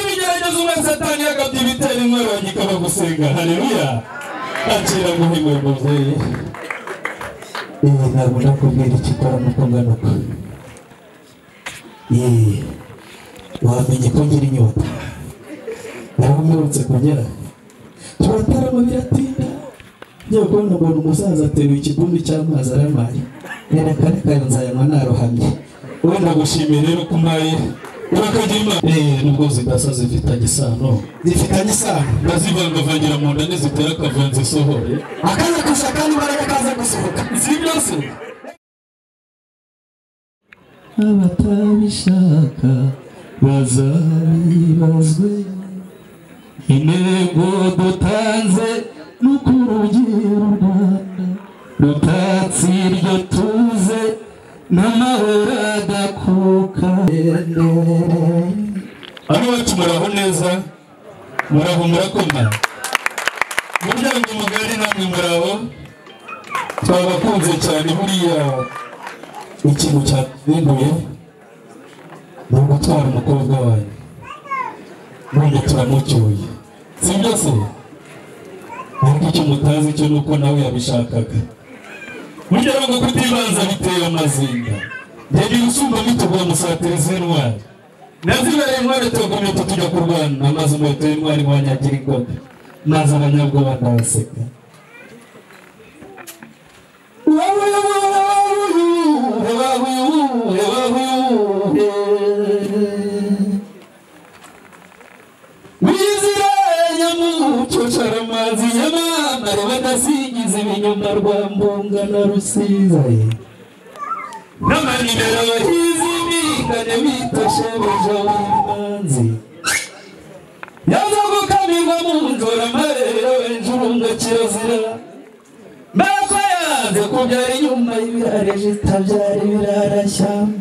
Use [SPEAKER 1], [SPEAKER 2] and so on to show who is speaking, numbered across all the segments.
[SPEAKER 1] niba satani yagabye ibitera inkorora ikaba gusenga hareruya akira guhimura umubyeyi iyi ntabwo nakubwira icyo ikora nuko nganuka iyi wamenye ko ngira inyota nawe mperutse kugera turatarama biratinda ngiye kubona umuntu umusaza ateruye ikigundi cy'amazi aramaye nereka reka nzayanywa narohamye wowe ndagushimiye rero ko umpaye urakagira imana eee nubwo zidasa zifitanye isano
[SPEAKER 2] zifitanye isano
[SPEAKER 1] ndazivangavangira mu nda ntizitera akavanze isohore
[SPEAKER 2] akaza gushaka n'imbaraga kaza gusohoka
[SPEAKER 1] si byo se
[SPEAKER 3] abatabishaka bazabibazwe intego dutanze no ku rugero rwanda rutatse iryo tuze n'amahoro adakuka
[SPEAKER 1] hano iwacu muraho neza muraho murakoma umuryango mugari namwe muraho twabakunze cyane buriya ikintu cyatunguye ni ugutwara umukobwa wanyu none turamucyuye si byo se ariko icyo mutazi cyo ni uko nawe yabishakaga burya ngo kutibanza biteye amazinda reba ibisumba bituguye umusatiri z'intwari nazibereye intwari tugumye tujya kurwana amaze umuheto y'intwari wanyagira ingoga maze abanyabwoba ndabaseka wizira nyamuco caramazi nyamamare badasingiza ibinyoma rwa mbunga na rusiza n'amanimero y'izimikane bita shebuja w'imanzi yaza gukamirwa mu nzora amarera wenjurunga kirazira mbako yanze kubyara inyuma y'ibirare jitabyara ibirara shyamba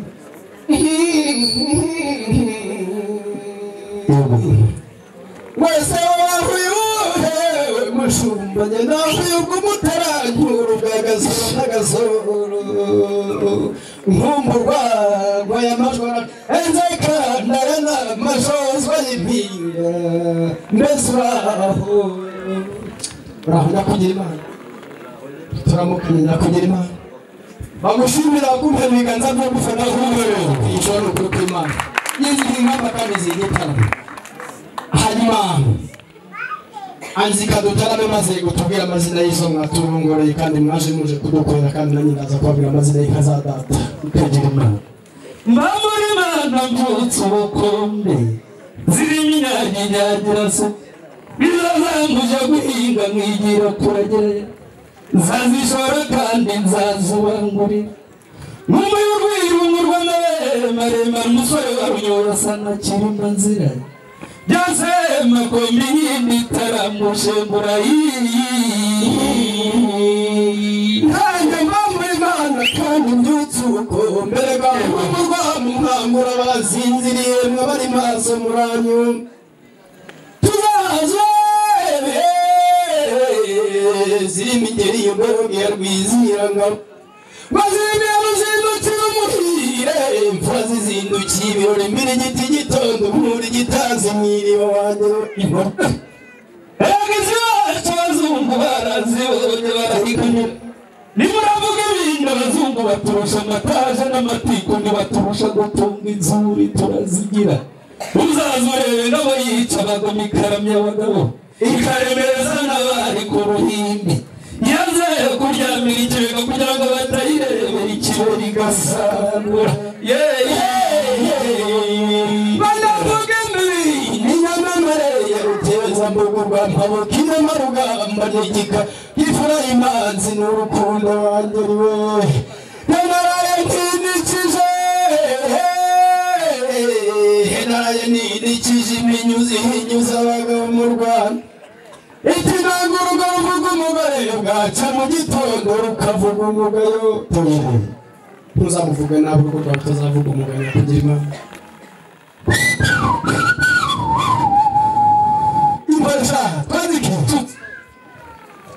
[SPEAKER 2] wese wahuyuhe mushumbanye nahuyubwa umutarankuru bwagasoro n'agasoro nkumburwa ngoya majora enzeka ndarana majozwa y'impinga mbese uraho uraho nyakugira imana turamukumye nyakugira imana bamushimira kumpa ibiganza byo gufata nk'umuriro ijoro ni ukuri kw'imana yizihiye ingamba kandi zigitana hanyuma anzika dutarabe maze gutubwira amazina y'izo nka turongoreye kandi mwaje muje kudukorera kandi nanjye naza kubabwira amazina y'inka za data
[SPEAKER 1] ikagira imana mba muri mana mbyutse ubukombe zirimo inyanginyagira se bizazambuje guhinga mwigira kuragira nzazishora kandi nzazubangurira nk'umwe y'urwirungurwa n'abere maremare umusore wa runyura asa na kirima nzira byose makombi y'imitaramuje murayiyi
[SPEAKER 2] nanjye mba muri mana kandi mbyutse uko mbere bwawe umurwa munkangura bazinziriye mwabari maso muranyu tuzaze zirimo ingeri y'umwami ya rwizirangabo bazimya ruzindukira umuhire imfura zizindukiye ibirori mbere igiti gitondo muri gitanze mwiriba wanjye inkota
[SPEAKER 1] abagizi bacu abazungu barazibonye barahiganyira nimuravuga ibindi abazungu baturusha amataje n'amatiku ntibaturusha gutunga inzuri turazigira uzaza urebe n'abo yica abagoma ikaramya abagabo ikaremereza n'abari ku ruhimbi yaze kuryamira ikibega kugira ngo batayirebera ikibera igasangura
[SPEAKER 2] banavuga imbi n'inyamamare ya rutezambugu rwa mpabo kirema rugamba n'igika ifura imanzi n'urukundo wangeriwe henaraye ntinikije henaraye ninikije iminyuzi hinyuza abagabo mu rwanda ikinanga urugo ruvuga umugore bwaca mu gitondo rukavuga umugayo ntuzamuvuge nabi kuko tutazavuga umugayo kugira imana imbata twandike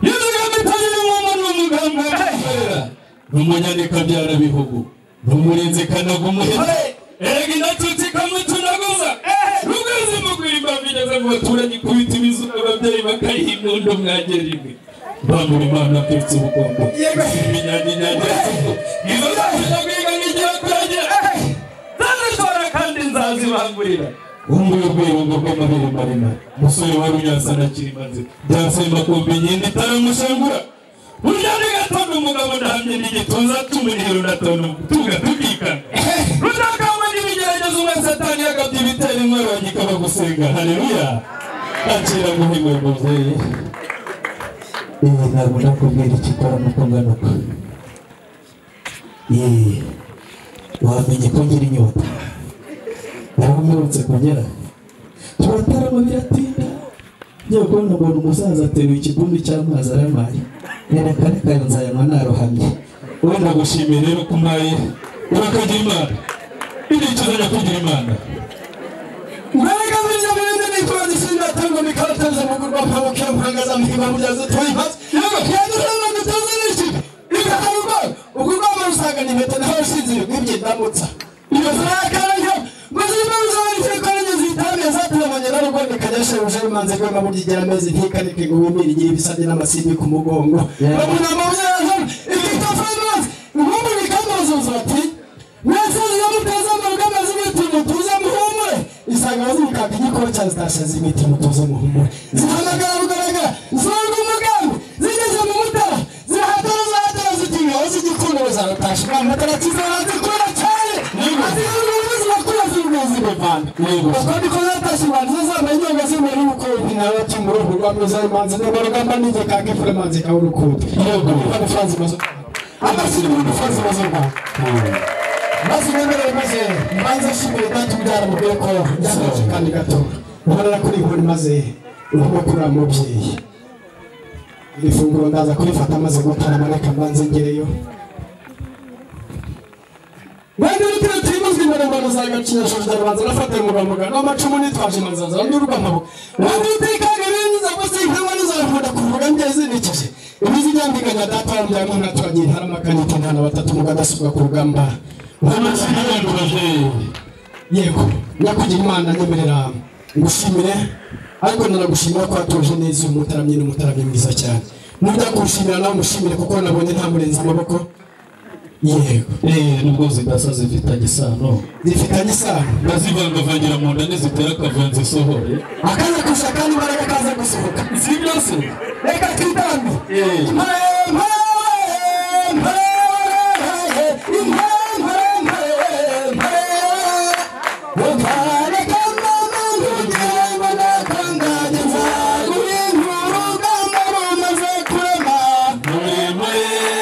[SPEAKER 1] yuzuye itangira umuntu w'umuganga w'umukorera ni umunyandikabyara bihugu ni umurinzi kanaga umuhera erega indatutsi ikamutunaguza rugeze mu guhimba bigeze mu mu baturanyi ikubita ibizuba ababyeyi bakayiha impundu mwagera imwe bambura imana aturutse ubukombe
[SPEAKER 2] Yego.
[SPEAKER 1] ibinyaginyaga izo zose kwiga n'igihe kuragira zazishobora kandi nzazibangurira ubungubu urwego rw'amabere maremare umusore wari unyansa na kirimazi byansema kumva inkende itaramushengura burya n'igatonda umugabo ndahamye n'igituza tumunihero natona tuga tukikana rudakangwa n'ibigeragezo umwe satani yakabye ibitera inkwaro yagikaba gusenga haleluya akira guhigwa umubyeyi yewe ntabwo nakubwira ikikora nuko nganuka yewe wamenye ko ngira inyota yaramwirutse kugera turatarama biratinda ngiye kubona umuntu umusaza ateruye ikigundi cy'amazi aramaye nereka reka nzayanywa narohamye wowe ndagushimiye rero ko umpaye urakagira imana iricuza nyakugira imana
[SPEAKER 2] Mbaraga z'inyabirindi n'itonzi sindatanga mikateze mu gurwa pamo kyo kurangaza mpimba mujaze tuyimaz. Yego yadurana mutaze n'ishibe. Ikahurwa ugurwa barusanga ni meta naho shinzire nk'ibyindamutsa. Iyo zakaranyo muzima uzari cyekoranye zitamye zaturamanye na rugwa nikanyashe uje manze ko na burigera amezi ntikane kigubimira igira ibisabye n'amasimbi ku mugongo.
[SPEAKER 1] Yego.
[SPEAKER 2] Babuna amabuye yazo ibitafanywa. Ngumbu nikamuzuza ati mwasezeye muteze amabwama z'imiti mutuze muhumure isanga zimukaka igikora zitashe z'imiti mutuze muhumure zihamagara bugaragara zunga umugambi zigeze mu mutara zirahatara zahatara zitinywa z'igikundo zarutashe amatara kizara zikora cyane azihurura zirakura z'ubuvuzi buvana
[SPEAKER 1] Yego.
[SPEAKER 2] ubwo niko zatashye imanzi zizamara inyonga z'imere ubukombe nawe ati muri urwo rwanda uzari imanzi niba rugamba n'igikaka ifure imanzi kawe urukundo
[SPEAKER 1] Yego.
[SPEAKER 2] amafaranga imaze amashyira mu mafaranga imaze rwanda maze ubemerere maze mbanze nshimire data ubyara mubwire ko yakoze kandi gato uhorera kuri inkoni maze urimo kurira mubyeyi iri funguro ndaza kurifata maze gutarama reka mbanze ngereyo Mwende nitire tuyimuzwe imbere mbano za gacinya shoje ndabanza nafata mu bamuga no macumu nitwaje manzaza ndurwa mpabo mwende itekane binza gusa inkama nizakunda kuvuga ngeze nikije ibizi byambiganya data wambyaye mwana twagiye ntaramagana itantana batatu mugadasubwa ku rugamba
[SPEAKER 1] n'amasina y'ababyeyi
[SPEAKER 2] yego nyakugira imana nyemerera ngushimire ariko nanagushimira ko watuje neza uyu mutaramyi ni umutaramyi mwiza cyane nujya kuwushimira nawe umushimire kuko nabonye ntamurenze amaboko yego
[SPEAKER 1] eee nubwo zidasa zifitanye isano
[SPEAKER 2] zifitanye isano
[SPEAKER 1] ndazivangavangira mu nda nizitera akavanze isohore
[SPEAKER 2] akaza kuza kandi imbaraga kaza gusohoka
[SPEAKER 1] si ibyo se
[SPEAKER 2] reka twitambe
[SPEAKER 1] Eee.
[SPEAKER 2] impare impare impare impare impare impare Ukare kamama ntugire ngo nakanganye nzagure inkuru urugamba rumaze kurema
[SPEAKER 1] muremure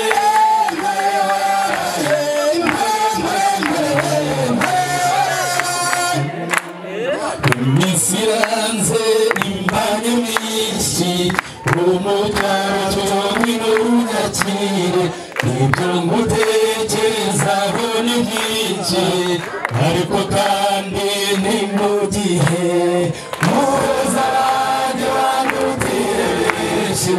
[SPEAKER 1] iminsi iranze imbanyi myinshi umucyacu ngwino unyakire ibyo ngutekerezaho ni byinshi ariko kandi ni mu gihe muhuza abanjye bandutire benshi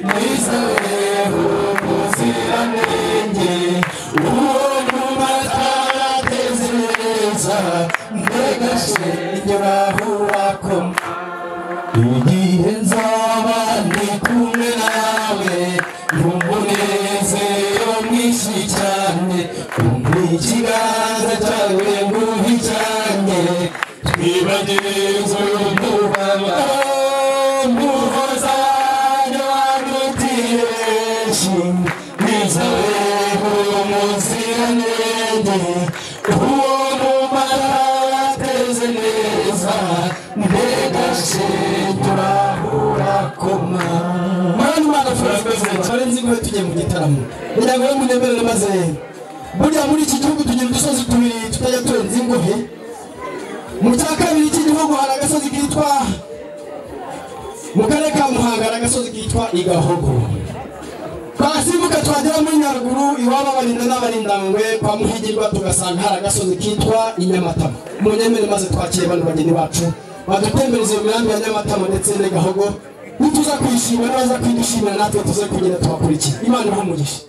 [SPEAKER 1] nizoreho ubuziranenge uwo mu matarateze neza mbegashe inyuraho wakoma igihe nzaba ndi kumwe nawe n'umunezero mwinshi cyane kumva ikiganza cyawe nguhi cyane twibagirwe umubaba muhoza wanjye wandutiye benshi nizoreho umuziranenge uwo mumara wateze neza mbegashe turahura koma
[SPEAKER 2] mwana imana furakoze cyane nzi ko tugiye mu gitaramo kugira ngo munemerere maze burya muri iki gihugu tugira udusozi tubiri tutajya turenza ingohe mu cya kabiri cy'igihugu hari agasozi kitwa mu karere ka muhanga hari agasozi kitwa igahogo twasimbuka twagera muri nyaruguru iwabo abarinda n'abarindangwe kwa muhigirwa tugasanga hari agasozi kitwa inyamatama mu nyemere maze twakire bano bageni bacu badutembereze mu mirambi ya nyamatama ndetse n'agahogo nituza kuyishima naza kuyidushimira natwe tuze kugira tubakurikiye imana iha umugisha